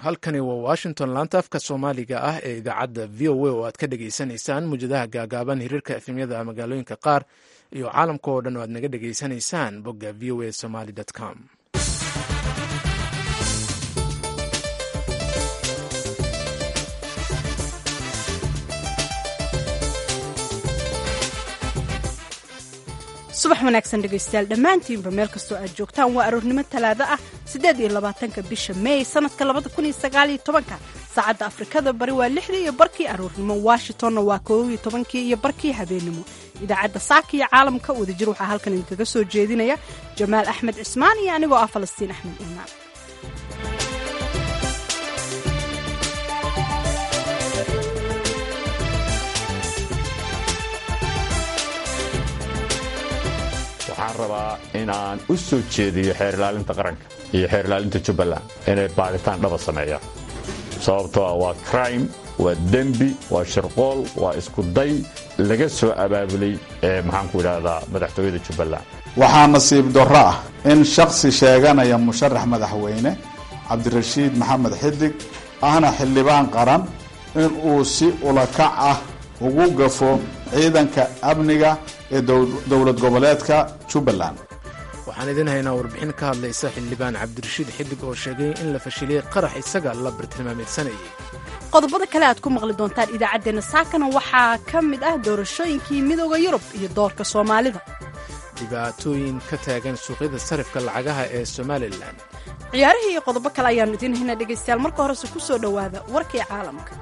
halkani waa washington laanta afka soomaaliga ah ee idaacadda v o a oo aad ka dhagaysanaysaan muwjadaha gaagaaban hiriirka efemyada magaalooyinka qaar iyo caalamka oo dhan oo aad naga dhagaysanaysaan bogga v o a somaly com subax wanaagsan dhegaystayaal dhammaantiinba meel kastoo aad joogtaan waa aroornimo talaado ah siddeed iyo labaatanka bisha meey sanadka labada kun iyo sagaal iyo tobanka saacadda afrikada bari waa lixdii iyo barkii aroornimo washingtonna waa koob iyo tobankii iyo barkii habeennimo idaacadda saaka iyo caalamka wadajir waxaa halkan idinkaga soo jeedinaya jamaal axmed cismaan iyo anigoo ah falastiin axmed iimaan waxaan rabaa inaan u soo jeediyo xeer ilaalinta qaranka iyo xeer ilaalinta jubbaland inay baaritaan dhaba sameeyaan sababtoo ah waa crime waa dembi waa shirqool waa iskuday laga soo abaabulay maxaanku idhaahdaa madaxtooyada jubbaland waxaa nasiib darro ah in shakhsi sheeganaya musharax madaxweyne cabdirashiid maxamed xidig ahna xildhibaan qaran in uu si ulakac ah ugu gafo ciidanka amniga ee dowlad goboleedka jubbaland waxaan idin haynaa warbixin ka hadlaysa xildhibaan cabdirashiid xidig oo sheegay in la fashiliyey qarax isaga la bartilmaameedsanayay qodobada kale aad ku maqli doontaan idaacaddeenna saakana waxaa ka mid ah doorashooyinkii midooda yurub iyo doorka soomaalida dhibaatooyin ka taagan suuqyada sarifka lacagaha ee somalilan ciyaarihii iyo qodobo kale ayaannu idiin haynaa dhegaystayaal marka horese ku soo dhowaada warkii caalamka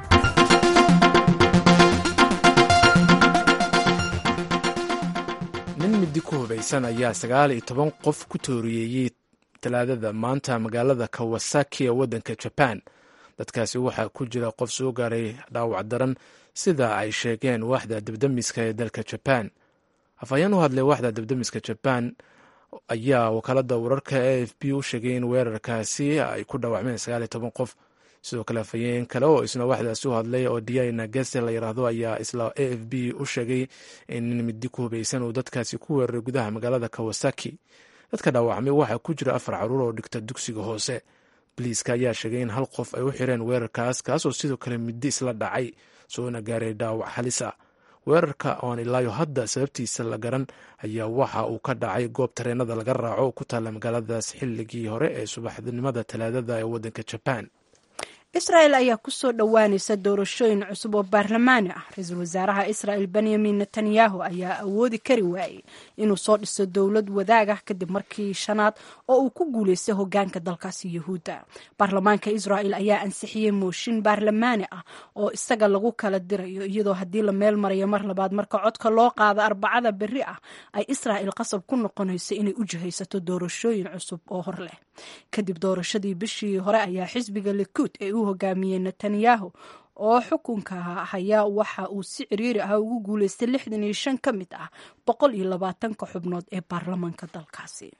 nin midi ku hubaysan ayaa sagaal iyo toban qof ku tooriyeeyey talaadada maanta magaalada kawasaki ee waddanka jabaan dadkaasi waxaa ku jira qof soo gaaray dhaawac daran sida ay sheegeen waaxda debdemiska ee dalka jabaan afhayeen u hadlay waaxda debdemiska jabaan ayaa wakaalada wararka a f b u sheegay in weerarkaasi ay ku dhaawacmeen sagaal iyo toban qof sidoo kale afhayeen kale oo isna waxdaasi u hadlay oo diana gese la yiraahdo ayaa isla a f b u sheegay in nin midi ku hubaysan uu dadkaasi ku weeraray gudaha magaalada kawasaki dadka dhaawacmay waxaa ku jira afar caruur oo dhigta dugsiga hoose boliiska ayaa sheegay in hal qof ay u xireen weerarkaas kaasoo sidoo kale midi isla dhacay soona gaaray dhaawac halisa weerarka oon ilaayo hadda sababtiisa la garan ayaa waxa uu ka dhacay goob tareenada laga raaco oo ku taalla magaaladaas xilligii hore ee subaxnimada talaadada ee waddanka jabaan israel ayaa ku soo dhowaanaysa doorashooyin cusub oo baarlamaani ah ra-iisul wasaaraha israel benyamin netanyahu ayaa awoodi kari waayey inuu soo dhiso dowlad wadaag ah kadib markii shanaad oo uu ku guuleystay hogaanka dalkaasi yuhuudda baarlamaanka israel ayaa ansixiyey mooshin baarlamaani ah oo isaga lagu kala dirayo iyadoo haddii la meel marayo mar labaad marka codka loo qaado arbacada berri ah ay israel qasab ku noqonayso inay u jihaysato doorashooyin cusub oo hor leh kadib doorashadii bishii hore ayaa xisbiga likuud ee u hogaamiyey netanyahu oo xukunka haya waxa uu si ciriiri ah ugu guuleystay lixdan iyo shan ka mid ah boqol iyo labaatanka xubnood ee baarlamaanka dalkaasi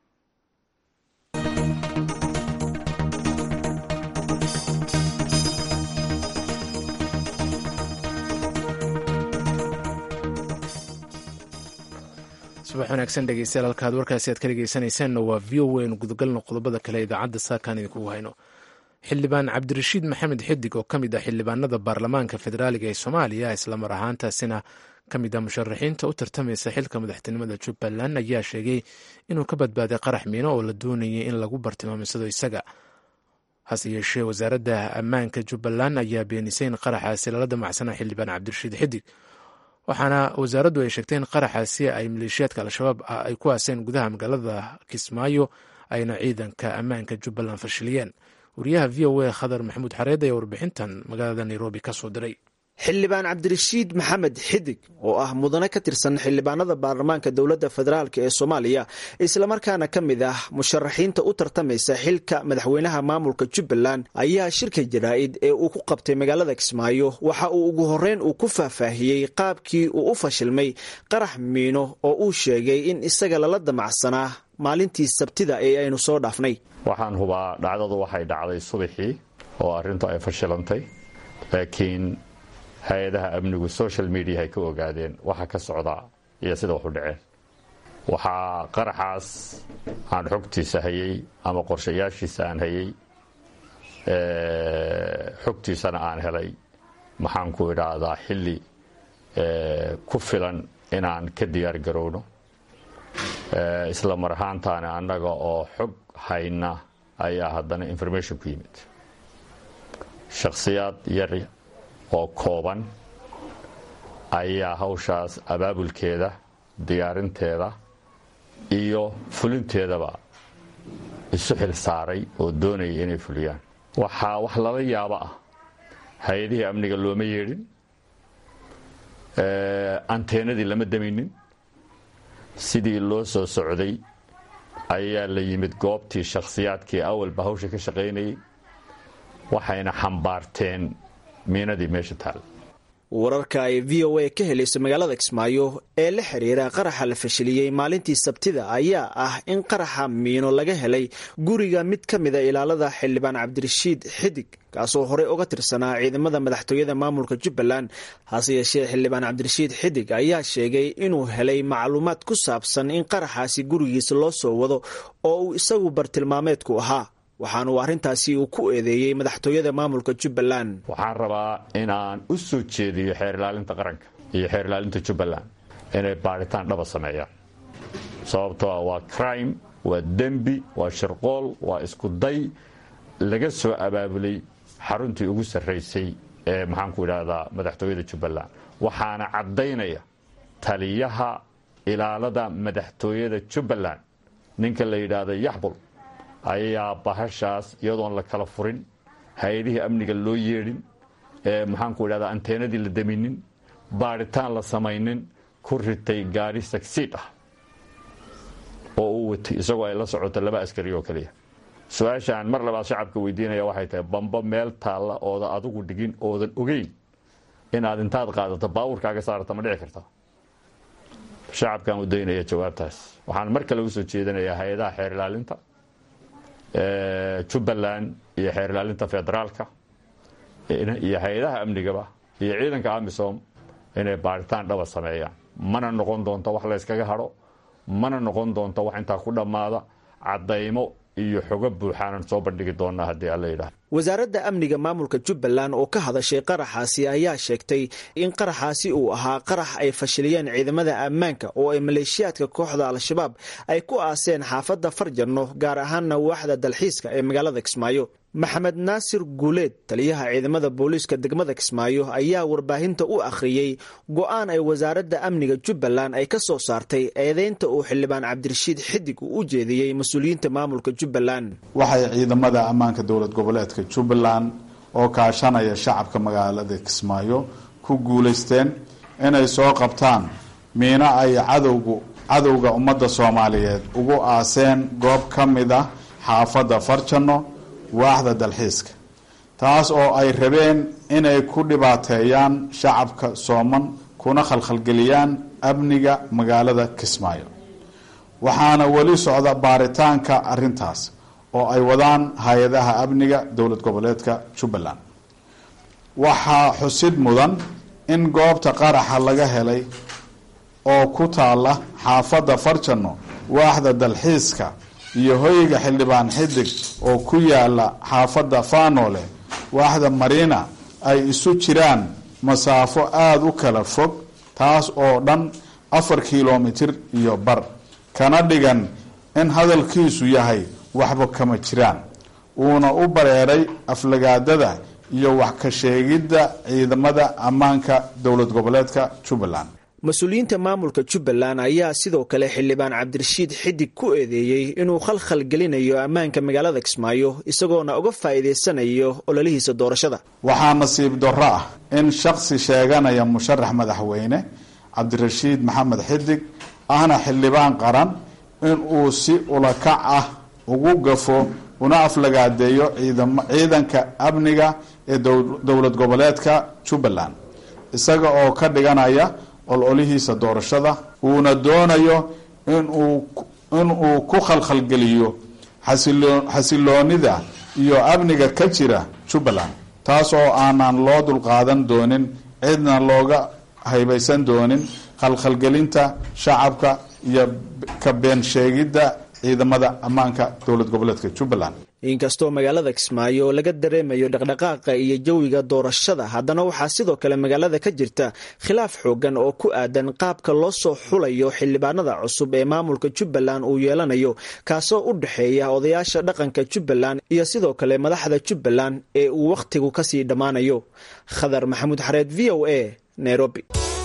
subax wanaagsan dhegeystayaal halkaad warkaasi aad ka dhegeysanaysaanna waa v o a nu gudagalno qodobada kale idaacadda saakaan idinkugu hayno xildhibaan cabdirashiid maxamed xidig oo ka mid ah xildhibaanada baarlamaanka federaaliga ee soomaaliya islamar ahaantaasina ka mid ah musharaxiinta u tartamaysa xilka madaxtinimada jubbaland ayaa sheegay inuu ka badbaaday qarax miino oo la doonayay in lagu bartilmaamsado isaga hase yeeshee wasaaradda ammaanka jubbaland ayaa beenisay in qaraxaasi lala damacsanaa xildhibaan cabdirashiid xidig waxaana wasaaraddu ay sheegtay in qaraxaasi ay maleeshiyaadka al-shabaab ay ku aaseen gudaha magaalada kismaayo ayna ciidanka ammaanka jubbaland fashiliyeen wariyaha v o a khadar maxamuud xareed ayaa warbixintan magaalada nairobi ka soo diray xildhibaan cabdirashiid maxamed xidig oo ah mudane ka tirsan xildhibaanada baarlamaanka dowladda federaalk ee soomaaliya islamarkaana ka mid ah musharaxiinta u tartamaysa xilka madaxweynaha maamulka jubbaland ayaa shirka jaraa'id ee uu ku qabtay magaalada kismaayo waxa uu ugu horreyn uu ku faahfaahiyey qaabkii uu u fashilmay qarax miino oo uu sheegay in isaga lala damacsanaa maalintii sabtida ee aynu soo dhaafnay waxaan hubaa dhacdadu waxay dhacday subaxii oo arrintu ay fashilantay laakiin hay-adaha amnigu social media ay ka ogaadeen waxa ka socda iyo sida wax u dhaceen waxaa qaraxaas aan xogtiisa hayay ama qorshayaashiisa aan hayay xogtiisana aan helay maxaan ku idhaahdaa xilli ku filan inaan ka diyaar garowno isla mar ahaantaana annaga oo xog hayna ayaa haddana information ku yimid shakhsiyaad yar oo kooban ayaa hawshaas abaabulkeeda diyaarinteeda iyo fulinteedaba isu xil saaray oo doonaya inay fuliyaan waxaa wax lala yaabo ah hay-adihii amniga looma yeedhin anteenadii lama damaynin sidii loo soo socday ayaa la yimid goobtii shakhsiyaadkii awalba hawsha ka shaqaynayay waxayna xambaarteen miinadii meesha taal wararka ay v o a ka helayso magaalada kismaayo ee la xiriira qaraxa la fashiliyey maalintii sabtida ayaa ah in qaraxa miino laga helay guriga mid ka mida ilaalada xildhibaan cabdirashiid xidig kaasoo horey uga tirsanaa ciidamada madaxtooyada maamulka jubbaland hase yeeshee xildhibaan cabdirashiid xidig ayaa sheegay inuu helay macluumaad ku saabsan in qaraxaasi gurigiisa loo soo wado oo uu isagu bartilmaameedku ahaa waxaanuu arrintaasi uu ku eedeeyey madaxtooyada maamulka jubbaland waxaan rabaa inaan u soo jeediyo xeer ilaalinta qaranka iyo xeer ilaalinta jubbaland inay baadhitaan dhaba sameeyaan sababtoo ah waa crime waa dembi waa shirqool waa isku day laga soo abaabulay xaruntii ugu sarraysay ee maxaanku idhaahdaa madaxtooyada jubbaland waxaana caddaynaya taliyaha ilaalada madaxtooyada jubbaland ninka la yidhaahda yaxbul ayaa bahashaas iyadoon la kala furin hay-adihii amniga loo yeedhin ee maxaanku idhahdaa anteenadii la daminin baadhitaan la samaynin ku ritay gaari sagsiid ah oo uu watay isagoo ay la socoto laba askari oo keliya su-aashaan mar labaad shacabka weydiinaya waxay tahay bamba meel taalla ooda adigu dhigin oodan ogeyn inaad intaad qaadato baawurkaaga saarata ma dhici karta shacabkaan u daynaya jawaabtaas waxaan mar kale usoo jeedinayaa hay-adaha xeer ilaalinta jubbaland iyo xeer ilaalinta federaalka iyo hay-adaha amnigaba iyo ciidanka amisom inay baaritaan dhaba sameeyaan mana noqon doonto wax layskaga hadho mana noqon doonto wax intaa ku dhammaada caddaymo iyo xogo buuxaanan soo bandhigi doonaa haddii alla yidhaah wasaaradda amniga maamulka jubbaland oo ka hadashay qaraxaasi ayaa sheegtay in qaraxaasi uu ahaa qarax ay fashiliyeen ciidamada ammaanka oo ay maleeshiyaadka kooxda al-shabaab ay ku aaseen xaafadda farjanno gaar ahaanna waaxda dalxiiska ee magaalada kismaayo maxamed naasir guuleed taliyaha ciidamada booliiska degmada kismaayo ayaa warbaahinta u akhriyey go-aan ay wasaaradda amniga jubbaland ay ka soo saartay eedeynta uu xildhibaan cabdirashiid xidig uu u jeediyey mas-uuliyiinta maamulka jubbaland waxay ciidamada ammaanka dowlad goboleedka jubbaland oo kaashanaya shacabka magaalada kismaayo ku guulaysteen inay soo qabtaan miino ay cadowgu cadowga ummadda soomaaliyeed ugu aaseen goob ka mid ah xaafadda farjanno waaxda dalxiiska taas oo ay rabeen inay ku dhibaateeyaan shacabka sooman kuna khalkhalgeliyaan amniga magaalada kismaayo waxaana weli socda baaritaanka arintaas oo ay wadaan hay-adaha amniga dowlad goboleedka jubbaland waxaa xusid mudan in goobta qaraxa laga helay oo ku taala xaafadda farjanno waaxda dalxiiska iyo hoyga xildhibaan xidig oo ku yaala xaafadda faanole waaxda mariina ay isu jiraan masaafo aada u kala fog taas oo dhan afar kilomitir iyo bar kana dhigan in hadalkiisu yahay waxba kama jiraan uuna u bareeray aflagaadada iyo wax ka sheegidda ciidamada ammaanka dowlad goboleedka jubbaland mas-uuliyiinta maamulka jubbaland ayaa sidoo kale xildhibaan cabdirashiid xidig ku eedeeyey inuu khalkhal gelinayo ammaanka magaalada kismaayo isagoona uga faa'iidaysanayo ololihiisa doorashada waxaa nasiib darro ah in shaksi sheeganaya musharax madaxweyne cabdirashiid maxamed xidig ahna xildhibaan qaran inuu si ulakac ah ugu gafo una aflagaadeeyo ciidanka amniga ee dowlad goboleedka jubbaland isaga oo ka dhiganaya ololihiisa doorashada uuna doonayo inuu ku khalkhalgeliyo xasiloonida iyo amniga ka jira jubbaland taas oo aanan loo dulqaadan doonin cidna looga haybaysan doonin khalkhalgelinta shacabka iyo ka been sheegidda ciidamada ammaanka dowlad goboleedka jubbaland inkastoo magaalada kismaayo laga dareemayo dhaqdhaqaaqa iyo jawiga doorashada haddana waxaa sidoo kale magaalada ka jirta khilaaf xoogan oo ku aadan qaabka loo soo xulayo xildhibaanada cusub ee maamulka jubbaland uu yeelanayo kaasoo u dhexeeya odayaasha dhaqanka jubbaland iyo sidoo kale madaxda jubbaland ee uu wakhtigu kasii dhammaanayo khadar maxamuud xareed v o a nairobi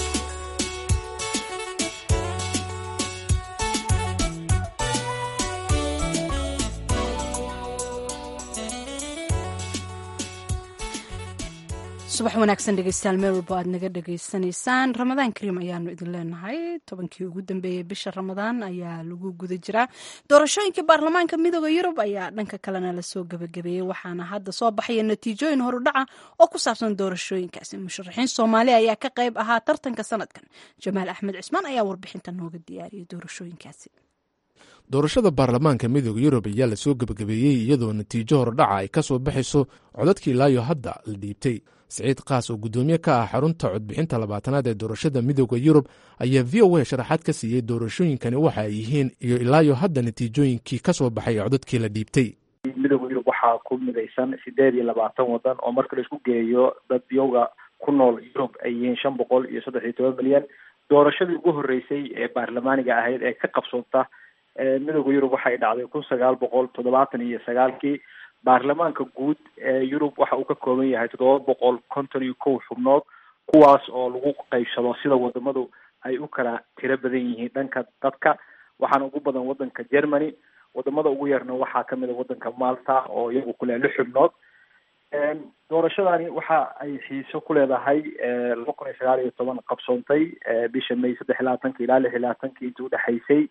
subax wanaagsan dhegeystayaal meel walbo aad naga dhegeysanaysaan ramadaan kariim ayaanu idin leenahay tobankii ugu dambeeyey bisha ramadaan ayaa lagu guda jiraa doorashooyinkai baarlamaanka midooda yurub ayaa dhanka kalena lasoo gebagabeeyey waxaana hadda soo baxaya natiijooyin horudhaca oo ku saabsan doorashooyinkaasi musharaxiin soomaali ayaa ka qayb ahaa tartanka sanadkan jamaal axmed cismaan ayaa warbixinta nooga diyaariyay doorashooyinkaasi doorashada baarlamaanka midooda yurub ayaa lasoo gebagabeeyey iyadoo natiijo hordhaca ay ka soo baxayso codadkii ilaayo hadda la dhiibtay siciid kaas oo guddoomiye ka ah xarunta codbixinta labaatanaad ee doorashada midooda yurub ayaa v o a sharaxaad ka siiyey doorashooyinkani waxa ay yihiin iyo ilaayo hadda natiijooyinkii ka soo baxay codadkii la dhiibtay midooda yurub waxaa ku midaysan sideed iyo labaatan wadan oo marka laisku geeyo dad yowga ku nool yurub ay yihiin shan boqol iyo saddex iyo toban milyan doorashadii ugu horreysay ee baarlamaaniga ahayd ee ka qabsoonta midooda yurub waxay dhacday kun sagaal boqol toddobaatan iyo sagaalkii baarlamaanka guud ee yurub waxa uu ka kooban yahay toddoba boqol konton iyo kow xubnood kuwaas oo lagu qaybsado sida wadamadu ay u kala tiro badan yihiin dhanka dadka waxaana ugu badan wadanka germany wadamada ugu yarna waxaa kamid a wadanka malta oo iyagu kule lix xubnood doorashadani waxa ay xiiso ku leedahay laba kun iyo sagaal iyo toban qabsoontay bisha may saddex iyo labaatanka ilaa lix iyo labaatanka intii udhexaysay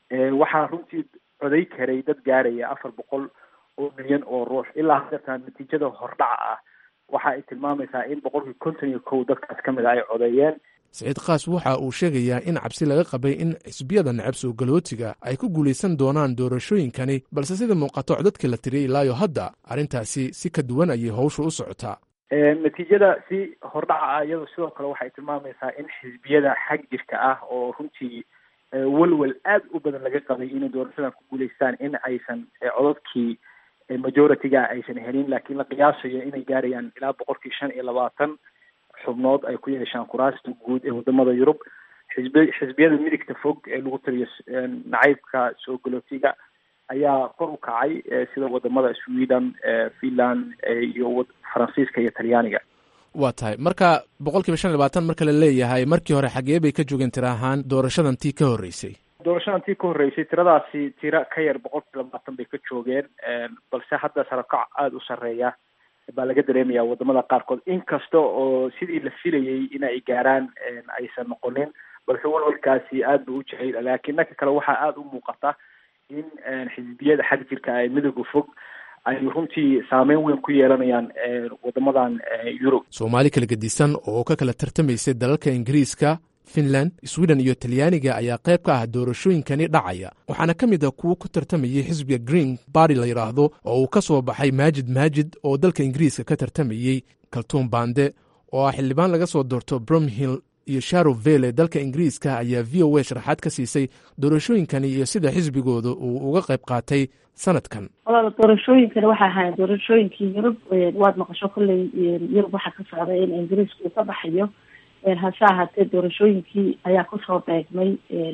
waxaa runtii coday karay dad gaaraya afar boqol oo milyan oo ruux ilaa hadeertaan natiijada hordhaca ah waxa ay tilmaamaysaa in boqolkii konton iyo kow dadkaas ka mid a ay codeeyeen siciid kaas waxa uu sheegayaa in cabsi laga qabay in xisbiyada necab soo galootiga ay ku guulaysan doonaan doorashooyinkani balse sida muuqato codadkii la tiriyay ilaayo hadda arrintaasi si ka duwan ayay howsha u socotaa natiijada si hordhaca ah iyado sidoo kale waxay tilmaamaysaa in xisbiyada xag jirka ah oo runtii welwel aad u badan laga qabay inay doorashadan ku guulaystaan in aysan codadkii majority-ga aysan helin laakiin la qiyaasayo inay gaarayaan ilaa boqolkii shan iyo labaatan xubnood ay ku yeeshaan kuraasta guud ee wadamada yurub xisbi xisbiyada midigta fog ee lagu taliyo nacaybka soo galootiga ayaa kor u kacay sida wadamada sweden finland iyo faransiiska iyo talyaaniga waa tahay marka boqol kiiba shan iyo labaatan marka la leeyahay markii hore xagee bay ka joogeen tira ahaan doorashadan tii ka horreysay doorashadan tii ka horreysay tiradaasi tira ka yar boqol kiiba labaatan bay ka joogeen balse hadda sarakac aada u sarreeya baa laga dareemaya wadamada qaarkood inkasta oo sidii la filayay in ay gaaraan aysan noqonin balse walwalkaasi aad ba u jiray laakiin dhanka kale waxaa aada u muuqata in xisbiyada xag jirka ee midooda fog ay runtii saameyn weyn ku yeelanayaan wadamadan yurub soomaali kala gedisan oo ka kala tartamaysay dalalka ingiriiska finland sweden iyo talyaaniga ayaa qayb ka ah doorashooyinkani dhacaya waxaana ka mid ah kuwo ku tartamayay xisbiga green barty la yidhaahdo oo uu ka soo baxay maajid maajid oo dalka ingiriiska ka tartamayey kaltuun bande oo ah xildhibaan laga soo doorto bromhill iyo sharo vele dalka ingiriiska ayaa v o a sharaxaad ka siisay doorashooyinkani iyo sida xisbigooda uu uga qayb qaatay sanadkan walaala doorashooyinkani waxay ahaayeen doorashooyinkii yurub waad maqasho kolley yurub waxaa ka socday in ingiriiska uu ka baxayo hase ahaatee doorashooyinkii ayaa kusoo beegmay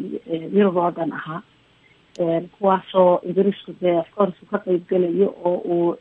yurub oo dhan ahaa kuwaasoo ingiriisku dee afcourse uu ka qeybgelayo oo uu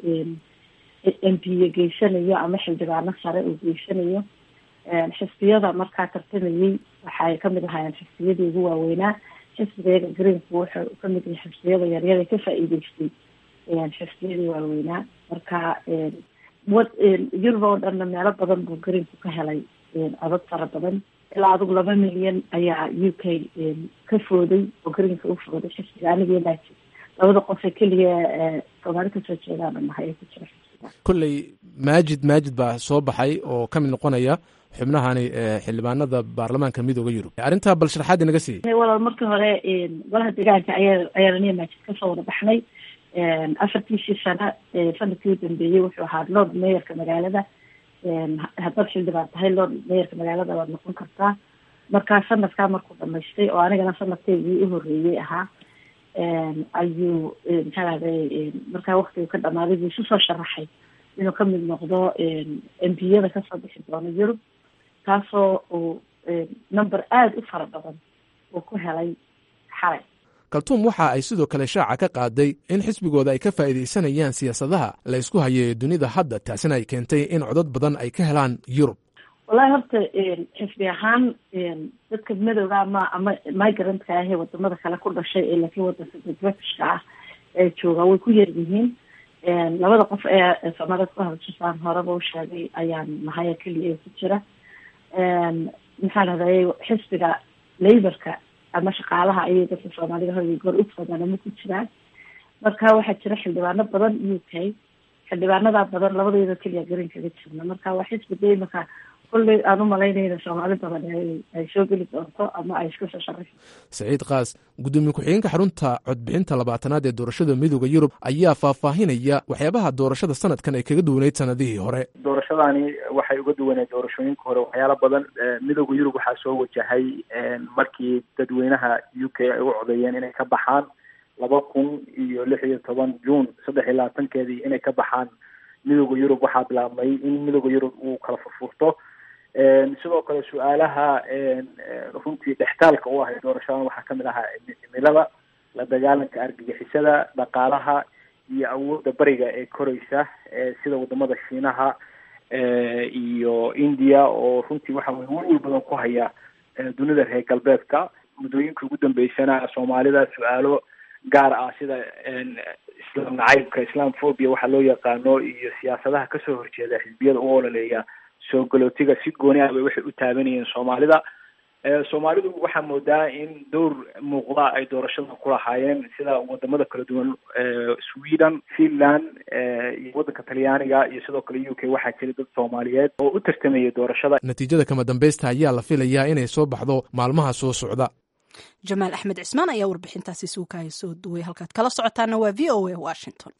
m p a geysanayo ama xildhibaano sare uu geysanayo xisbiyada markaa tartamayey waxay kamid ahaayeen xisbiyadii ugu waaweynaa xisbiga greenku wuxuu kamid yahay xisbiyada yaryada ka faa-iideystay xisbiyadii waaweynaa marka wad yurub oo dhanna meelo badan buu greenku ka helay codad fara badan ilaa adigu laba milyan ayaa u k ka fooday oo greenka u fooday xisbiga aniga united labada qof ee keliya soomaali kasoo jeedaana nahay ee ku jira xisbiga kolley maajid maajid baa soo baxay oo ka mid noqonaya xubnahani xildhibaanada baarlamaanka midooda yurub arrintaa bal sharaxaad inaga siiyey walaal markii hore golaha deegaanka ayaa ayaananiya maajid kasoo wada baxnay afartiisii sano sanadkii u dambeeyey wuxuu ahaa lord mayorka magaalada haddaad xildhibaan tahay lord mayorka magaalada waad noqon kartaa markaa sanadkaa markuu dhamaystay oo anigana sanadkeygii u horreeyey ahaa ayuu maxaa lahday markaa waktigu ka dhamaaday buu isu soo sharaxay inuu ka mid noqdo embiyada kasoo bixi doono yurub taasoo uu number aada u fara badan uu ku helay xalay kaltuum waxa ay sidoo kale shaaca ka qaaday in xisbigooda ay ka faa'iidaysanayaan siyaasadaha la ysku hayo ee dunida hadda taasina ay keentay in codad badan ay ka helaan yurub wallahi horta xisbi ahaan dadka madowga ama ama migrantka ahee wadamada kale ku dhashay ee laakiin wadanka britishka ah ee jooga way ku yar yihiin labada qof ee soomaalida ku hadasha saan horeba u sheegay ayaan nahaya keliya ku jira maxaa lahday xisbiga laborka ama shaqaalaha ayay dadka soomaalida hor goor u badan ama ku jiraan marka waxaa jira xildhibaano badan u k xildhibaanada badan labadayada keliya garin kaga jirna marka waa xisbi de imaka kulley aan u malaynayna soomaali badan ay soo geli doonto ama ay isku soo sharaxi saciid kaas gudoomiye ku-xigeenka xarunta codbixinta labaatanaad ee doorashada midooda yurub ayaa faahfaahinaya waxyaabaha doorashada sanadkan ay kaga duwaneyd sanadihii hore doorashadani waxay uga duwaneed doorashooyinka hore waxyaala badan midooda yurub waxaa soo wajahay markii dadweynaha u k ay u codeeyeen inay ka baxaan laba kun iyo lix iyo toban juun saddex iyo labaatankeedii inay ka baxaan midooda yurub waxaa bilaabmay in midooda yurub uu kala furfurto sidoo kale su-aalaha runtii dhextaalka u ahay doorashadan waxaa kamid ahaa cimilada la dagaalanka argagixisada dhaqaalaha iyo awoodda bariga ee koreysa sida wadamada shiinaha iyo india oo runtii waxa weye welwel badan ku haya dunida reer galbeedka muddooyinka ugu dambeysana soomaalida su-aalo gaar ah sida islaam nacaybka islam phobia waxaa loo yaqaano iyo siyaasadaha kasoo horjeeda xisbiyada u ololeeya soo galootiga si gooni ah bay waxay u taabanayeen soomaalida soomaalidu waxaa moodaa in dowr muuqda ay doorashada ku lahaayeen sida wadamada kala duwan sweden finland iyo waddanka talyaaniga iyo sidoo kale u k waxaa jira dad soomaaliyeed oo u tartamayay doorashada natiijada kama dambaysta ayaa la filayaa inay soo baxdo maalmaha soo socda jamaal axmed cismaan ayaa warbixintaasi suukaya soo duway halkaad kala socotaana waa v o a washington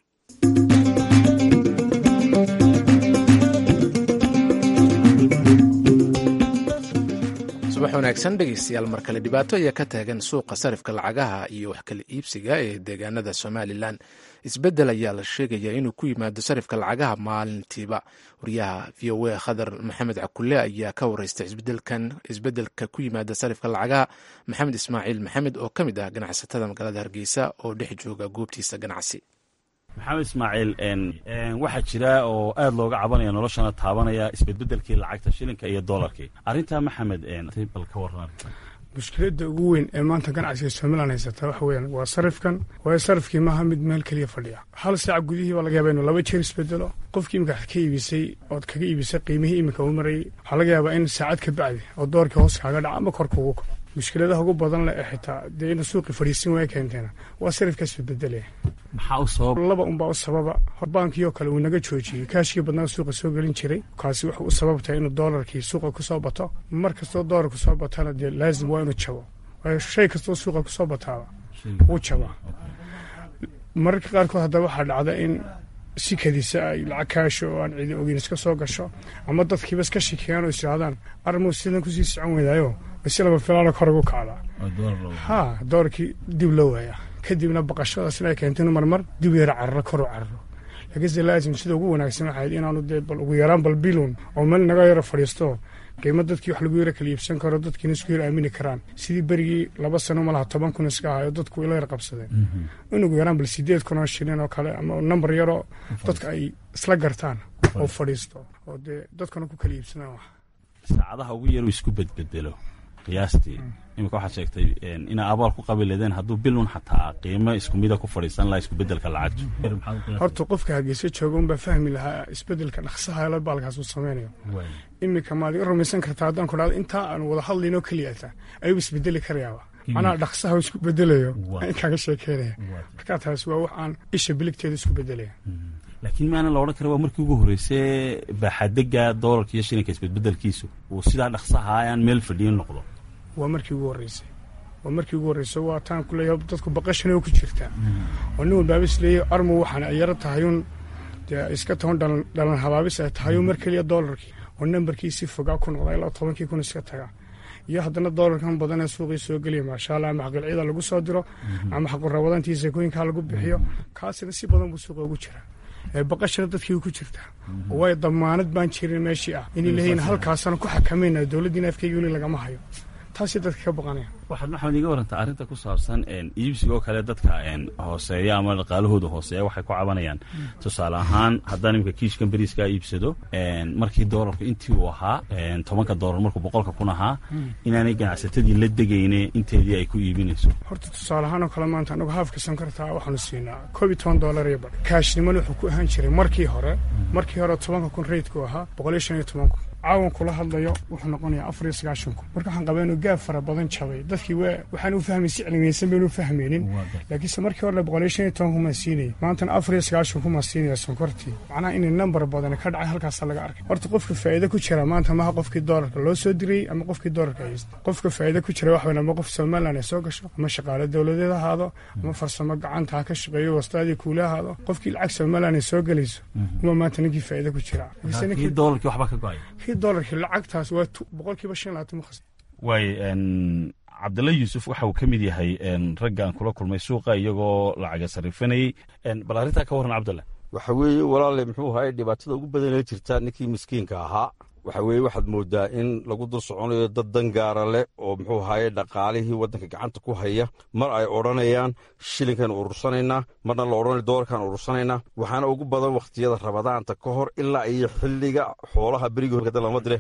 subax wanaagsan dhegeystayaal mar kale dhibaato ayaa ka taagan suuqa sarifka lacagaha iyo wax kala iibsiga ee deegaanada somalilan isbeddel ayaa la sheegayaa inuu ku yimaado sarifka lacagaha maalintiiba wariyaha v o a khadar maxamed cakulle ayaa ka wareystay isbedelkan isbeddelka ku yimaada sarifka lacagaha maxamed ismaaciil maxamed oo ka mid ah ganacsatada magaalada hargeysa oo dhex jooga goobtiisa ganacsi maxamed ismaaciil waxaa jira oo aad looga cabanaya noloshana taabanaya isbedbedelkii lacagta shilinka iyo dolarkii arrintaa maxamed bal ka waran mushkiladda ugu weyn ee maanta ganacsiga somalilan haysata waxa weyaan waa sarifkan waayo sarifkii maaha mid meel keliya fadhiya hal saac gudihii baa laga yaaba inuu laba jeer isbedelo qofkii imika ka iibisay ood kaga iibisay qiimihii imika uu marayay waxaa laga yaabaa in saacad ka bacdi oo doorkii hoos kaaga dhaca ama kor kugu kaco mushkiladaha ugu badan leh ee xitaa dee inuu suuqi fadhiisin waaya keenteena waa sarifkaas bedbedelaya maxaa u sabab laba unbaa u sababa baankii oo kale uu naga joojiyey kaashkii badnaa suuqa soo gelin jiray kaasi wuxuu u sababtahay inuu doolarkii suuqa kusoo bato mar kastoo doolar kusoo batana dee laazim waa inuu jabo waayo shay kastoo suuqa kusoo bataaba wuu jabaa mararka qaarkood haddaba waxaa dhacda in si kadisa ay lacag kaasho oo aan cidi ogeyn iska soo gasho ama dadkiiba iska shikeeyaan oo isirahdaan armuu sidan kusii socon weydaayo basi laba filaana kor ugu kacdaa ha doorkii dib loo waayaa kadibna baqashadaasna ay keento inu marmar dib yara cararo koru cararo laakiinse laazim sida ugu wanaagsan waxayd inaanu dee bal ugu yaraan bal bilun oo meel naga yaro fadhiisto qiimo dadkii wax lagu yara kala iibsan karo dadkiina isku yar aamini karaan sidii berigii laba sano malaha toban kun iska ahayo dadku ila yar qabsadeen in ugu yaraan bal sideed kun oo shilin oo kale ama nambar yaroo dadka ay isla gartaan oo fadhiisto oo dee dadkuna ku kala iibsadaan wax saacadaha ugu yaru isku bedbedelo qiyaastii imika waxaad sheegtay inaa abaal ku qabi leedeen hadduu bilun xataa qiimo isku mida ku fadhiisan laha iskubedelka lacagtu horta qofka hargeysa jooga unbaa fahmi lahaa isbedelka dhaqsaha la baalkaas uu sameynayo iminka maad iga rumaysan kartaa haddaan ku dhahdo intaa aan wada hadlaynoo keliyata ayuu isbedeli karayaaba macnaha dhaqsaha isku bedelayo in kaaga sheekeynaya markaa taas waa wax aan isha biligteeda isku bedelaya laakiin maana la odhan kara waa markii ugu horreysay baaxadega doolarka iyo shilinka isbedbedelkiisu uu sidaa dhaqsaha aan meel fadhiyin noqdo waa markii ugu horreysay waa markii ugu horreysay waa taan ku leeyahay dadku baqashana ku jirtaa oo nin walbaaba is leeyahay armu waxaan ay yaro tahayuun dee iska toban dhalan dhalan habaabis ay tahayuun mar keliya doolarkii oo nambarkii si fogaa ku noqda ilaa tobankii kun iska taga iyo haddana doolarkan badan ee suuqii soo geliya maasha allah ama xaqilcida lagu soo diro ama xaqurabadantii sakooyinkaa lagu bixiyo kaasina si badan buu suuqa ugu jiraa baqashana dadkii ku jirtaa way damaanad baan jirin meeshii ah inay leeyihin halkaasana ku xakamayna dowladdiina afkeyga weli lagama hayo taasay dadka ka baqanaya waxaad maxamed iga warantaa arrinta ku saabsan iibsiga oo kale dadka hooseeya ama dhaqaalahooda hooseeya waxay ku cabanayaan tusaale ahaan haddaan imika kiishkan beriiskaa iibsado markii doolarku intii uu ahaa tobanka doolar markuu boqolka kun ahaa inaanay ganacsatadii la degayne inteedii ay ku iibinayso horta tusaale ahaan oo kale maanta anagu haafka sankartaa waxaanu siinaa koob iyo toban doolar iyo badh kaashnimana wuxuu ku ahaan jiray markii hore markii hore tobanka kun reydku ahaa boqol iyo shan iyo toban kun caawan kula hadlayo wuxuu noqonayaa afar iyo sagaashan kun marka waxaan qabaa inuu gaab fara badan jabay dadkii w waxaan u fahmay si cilmiyeysan baynu u fahmaynin laakiinse markii hore boqol iyo shan iyo toban kumaa siinayay maantana afar iyo sagaashan kumaa siinaya sonkortii macnaha inay nambar badan ka dhacay halkaasa laga arkay horta qofka faa'iido ku jira maanta maha qofkii doolarka loo soo dirayey ama qofkii doolarka haysta qofka faa'iido ku jira wax weyn ama qof somaliland ay soo gasho ama shaqaale dowladeed ahaado ama farsamo gacanta ha ka shaqeeyo wastaadii kuule ahaado qofkii lacag somaliland ay soo gelayso uma maanta ninkii faa'iido ku jira doolarkii waxba ka go-ay dolarkii lacagtaas waa boqolkiiba shan labaatan mu khasna waay cabdalla yuusuf waxa uu ka mid yahay ragga aan kula kulmay suuqa iyagoo lacaga sarifanayey bal arrintaa ka warran cabdalla waxa weeye walaale muxuu ahaye dhibaatada ugu badanee jirta ninkii miskiinka ahaa waxa weeye waxaad moodaa in lagu dul soconayo dad dangaara leh oo muxuu ahaye dhaqaalihii waddanka gacanta ku haya mar ay odhanayaan shilinkan urursanaynaa marna la odhanayo doolarkan urursanaynaa waxaana ugu badan wakhtiyada rabadaanta ka hor ilaa iyo xilliga xoolaha berigii horkada lama dire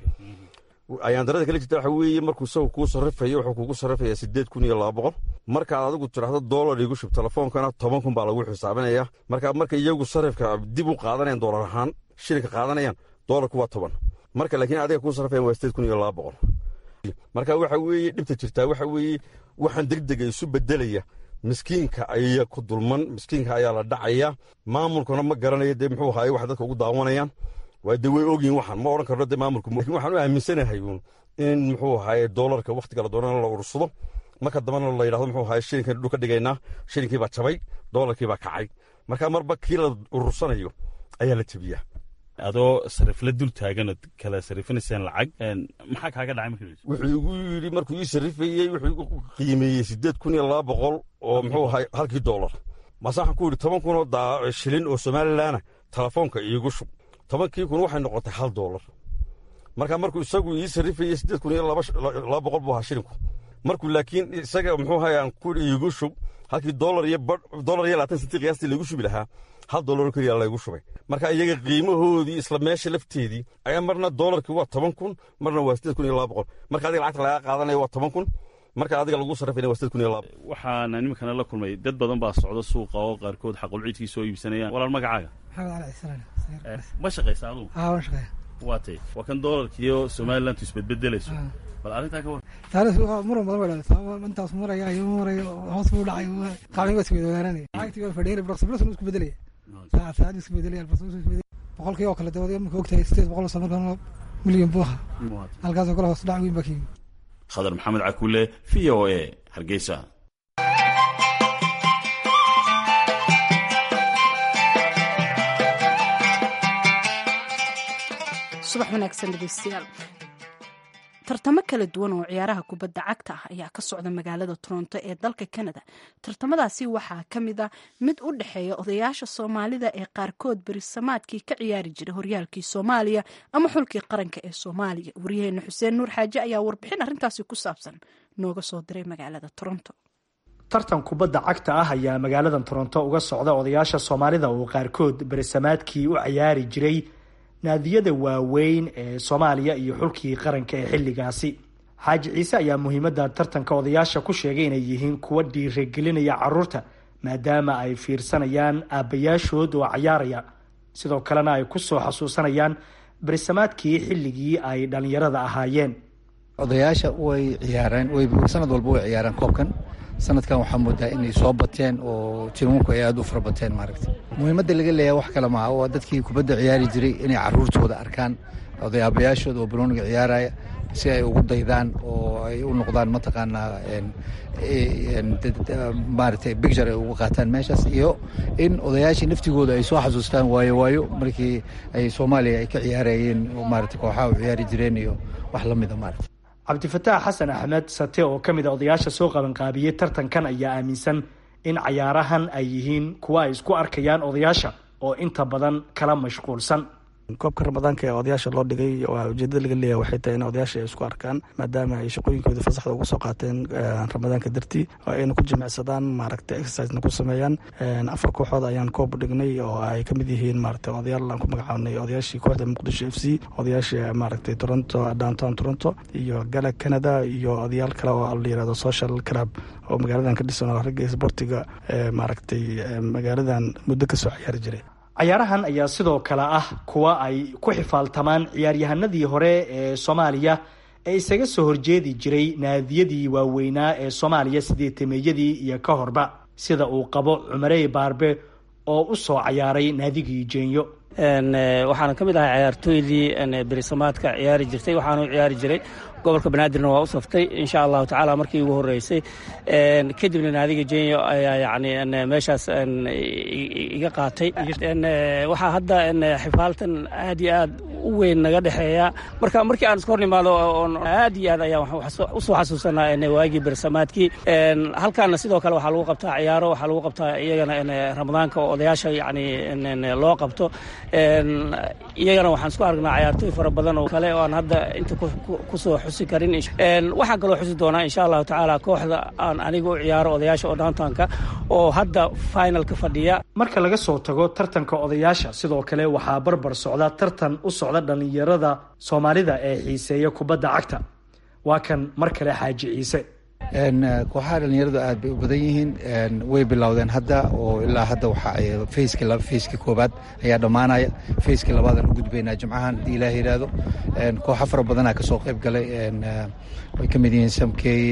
ayaan darada kala jirta waxa weeye markuu isagu kuu sarrifayo wuxuu kugu sarrifayaa siddeed kun iyo laba boqol markaad adigu tidhaahdo doolar igu shub telefoonkana toban kun baa lagu xisaabinaya marka marka iyagu sarrifka dib u qaadanayaan doolar ahaan shilinka qaadanayaan doolarku waa toban marka laakiin adiga kuu sarrifayan waa siddeed kun iyo laba boqol marka waxa weeye dhibta jirtaa waxa weeye waxaan degdega isu bedelaya miskiinka ayaa ku dulman miskiinka ayaa la dhacaya maamulkuna ma garanayo dee muxuu ahaye waxay dadka ugu daawanayaan waa dee way ogyihin waxaan ma odhan karno dee maamulku lakin waxaan u aaminsanahay uun in muxuu ahaye doolarka wakhtiga la doonana la urursado marka dambana la yidhahdo muxuu ahaye shilinkan dhul ka dhigaynaa shilinkii baa jabay doolarkii baa kacay marka marba kii la urursanayo ayaa la jebiyaa adoo sarifla dul taaganoo kala sarifinaysaan lacag maxaa kaaga dhacay markii wuxuu igu yidhi markuu ii sarrifayey wuxuu igu qiimeeyey siddeed kun iyo laba boqol oo muxuu ahay halkii doolar maase waxaan ku yidhi toban kunoo shilin oo somalilanna telefoonka iigu shub tobankii kun waxay noqotay hal doolar marka markuu isagu ii sarrifayey siddeed kun iyo laba boqol buu ahaa shilinku markuu laakiin isaga muxuu ahay aan ku iigu shub halkii doolar iyo doolar iyo labaatan sentii qiyaastii laygu shubi lahaa hal doolar keliya laygu shubay marka iyaga qiimahoodii isla meesha lafteedii ayaa marna doolarkii waa toban kun marna waa siddeed kun iyo laba boqol marka adiga lacagta lagaa qaadanaya waa toban kun marka adiga lagu sarrifayna waa siddeed kun iyo laba waxaana nimankana la kulmay dad badan baa socda suuqa oo qaarkood xaqulciidkii soo iibsanayaan walaal magacaaga maxamed cali cisraan ma shaqaysa adugu aa waan shaqeeya waa tay waa kan doolarkiiyo somalilantu isbedbedelayso bal arrintaa ka war taariikh muran badan baa dhacday intaas maraya iyo marayo hoos buu dhacay qacmi waa isweydaananaya lacagtii waa fadhiyay barqsi barqsi isku bedelaya saacad saacad isku bedelaya barqsi isku bedelaya boqolkii oo kale dawada marka ogtahay sideed boqol oo markaan milyan buu ahaa halkaasoo kale hoos dhac weyn baa ka yimid khadar maxamed cakuule v o a hargeysa subax wanaagsan dhegeystayaal tartamo kala duwan oo ciyaaraha kubadda cagta ah ayaa ka socda magaalada toronto ee dalka canada tartamadaasi waxaa ka mid a mid u dhexeeya odayaasha soomaalida ee qaarkood berisamaadkii ka ciyaari jiray horyaalkii soomaaliya ama xulkii qaranka ee soomaaliya waryaheena xuseen nuur xaaje ayaa warbixin arrintaasi ku saabsan nooga soo diray magaalada toronto tartan kubadda cagta ah ayaa magaalada toronto uga socda odayaasha soomaalida oo qaarkood berisamaadkii u ciyaari jiray naadiyada waaweyn ee soomaaliya iyo xulkii qaranka ee xilligaasi xaaji ciise ayaa muhiimadda tartanka odayaasha ku sheegay inay yihiin kuwa dhiirigelinaya caruurta maadaama ay fiirsanayaan aabbayaashood oo cayaaraya sidoo kalena ay kusoo xasuusanayaan berisamaadkii xilligii ay dhallinyarada ahaayeen odayaasha way ciyaareen sanad walba way ciyaareen koobkan sanadkan waxaa moodaa inay soo bateen oo tiimanku ay aada u fara bateen maaragta muhiimadda laga leeyahay wax kale maaha waa dadkii kubadda ciyaari jiray inay caruurtooda arkaan odayaabayaashooda oo banooniga ciyaaraya si ay ugu daydaan oo ay u noqdaan mataqaanaa maaragtay bicture ay uga qaataan meeshaas iyo in odayaashii naftigooda ay soo xasuustaan waayo waayo markii ay soomaaliya ay ka ciyaarayeen maarata kooxaha u ciyaari jireen iyo wax la mida maarata cabdifataax xasan axmed sate oo ka mid a odayaasha soo qabanqaabiyey tartankan ayaa aaminsan in cayaarahan ay yihiin kuwa ay isku arkayaan odayaasha oo inta badan kala mashquulsan koobka ramadaanka ee odayaasha loo dhigay waa ujeedada laga leeyahay waxay tahay in odayaasha ay isku arkaan maadaama ay shaqooyinkooda fasaxda uga soo qaateen ramadaanka dartii oo ayna ku jimicsadaan maaragtay exercisena ku sameeyaan afar kooxood ayaan koob dhignay oo ay ka mid yihiin maaragtay odayaal aan ku magacaabnay odayaashii kooxda muqdisho f c odayaashii maaragtay toronto downtown toronto iyo gala canada iyo odayaal kale oo la yirahdo social club oo magaaladan ka dhisan oo ragga sportiga maaragtay magaaladan muddo kasoo ciyaari jiray cayaarahan ayaa sidoo kale ah kuwa ay ku xifaaltamaan ciyaaryahanadii hore ee soomaaliya ee isaga soo horjeedi jiray naadiyadii waaweynaa ee soomaaliya sideetameeyadii iyo ka horba sida uu qabo cumarey baarbe oo u soo cayaaray naadigii jeenyo waxaana ka mid ahay cayaartooydii berisamaadka ciyaari jirtay waxaanu ciyaari jiray gobolka banaadirna waa u saftay insha allahu tacaala markii ugu horeysay kadibna naadiga jenyo ayaa yani meeshaas iga qaatay waxaa hadda xifaaltan aad iyo aad u weyn naga dhexeeya marka markii aan iska hor nimaado aad iyo aad ayaan usoo xasuusanaa waagii bersamaadkii halkaana sidoo kale waxaa lagu qabtaa ciyaaro waxaa lagu qabtaa iyagana ramadaanka oo odayaasha yani loo qabto iyagana waxaan isku aragnaa cayaartooy fara badan oo kale oo aan hadda inta kusoo xusi karin waxaan kaloo xusi doonaa insha allahu tacaala kooxda aan aniga u ciyaaro odayaasha oo downtownka oo hadda finalka fadhiya marka laga soo tago tartanka odayaasha sidoo kale waxaa barbar socda tartan u socda dhallinyarada soomaalida ee xiiseeya kubadda cagta waa kan mar kale xaaji ciise kooxaha dhalinyaradu aad bay u badan yihiin way bilowdeen hadda oo ilaa hadda waxa fayski fayski koobaad ayaa dhammaanaya fayski labaadaan u gudbaynaa jimcahan haddii ilaah yidhaahdo kooxa fara badanaa kasoo qayb galay way ka mid yihiin samkey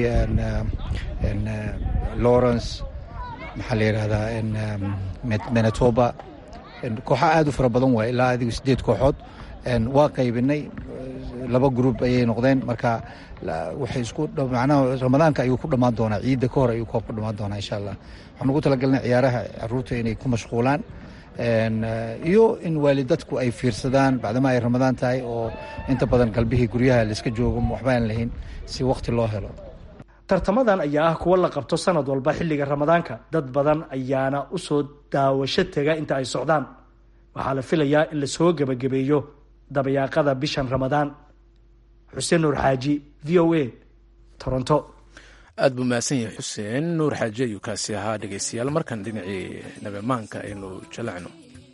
lawrence maxaa la yidhahdaa manitoba kooxa aad u fara badan waay ilaa adigu sideed kooxood waa qaybinay laba gruub ayay noqdeen marka waxay isku macnaha ramadaanka ayuu ku dhammaan doonaa ciidda ka hor ayuu koob ku dhammaan doonaa insha allah waxaan ugu talagalnay ciyaaraha caruurta inay ku mashquulaan iyo in waalidadku ay fiirsadaan bacdama ay ramadaan tahay oo inta badan galbihii guryaha laiska joogo waxba aan lahayn si wakti loo helo tartamadan ayaa ah kuwo la qabto sanad walba xilliga ramadaanka dad badan ayaana usoo daawasho tega inta ay socdaan waxaa la filayaa in lasoo gebagabeeyo dabayaaqada bishan ramadaan xuseen nuur xaaji v o a toronto aad buu mahadsan yahay xuseen nuur xaaji ayuu kaasi ahaa dhegeystayaal markan dhinacii nabemaanka aynu jalacno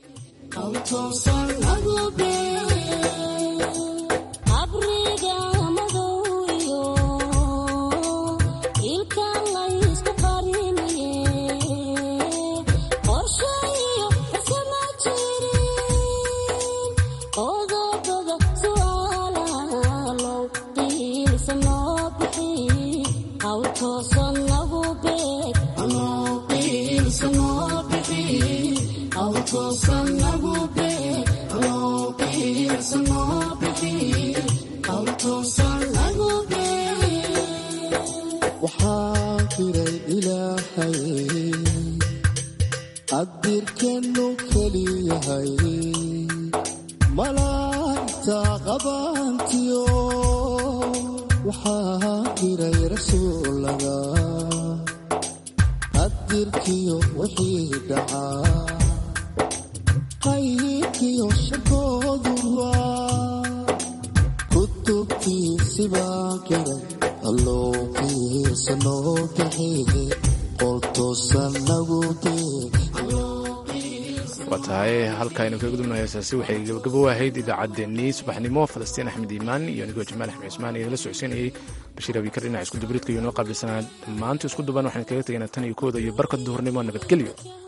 adirkenu keliyahay malaanta qabantiyo waxaa jiray rasuulaga qadirkiyo wixii dhacaa qaybkiyo shakooduba kutubtiisibaa garay alloo fiirsanoo kaxeege waa tahay halkaaynu kaga gudubna heesaasi waxay gabagabo ahayd idaacaddeenii subaxnimo falastiin axmed iimaan iyo anigoo jamaal axmed cismaan idinla socodsiinayay bashiir abikar dhinaca isku dubridka iyo noo qaabilsanaa dhammaantu isku duban waxaan kaga tegaynaa tan iyo kooda iyo barka duhurnimo nabadgelyo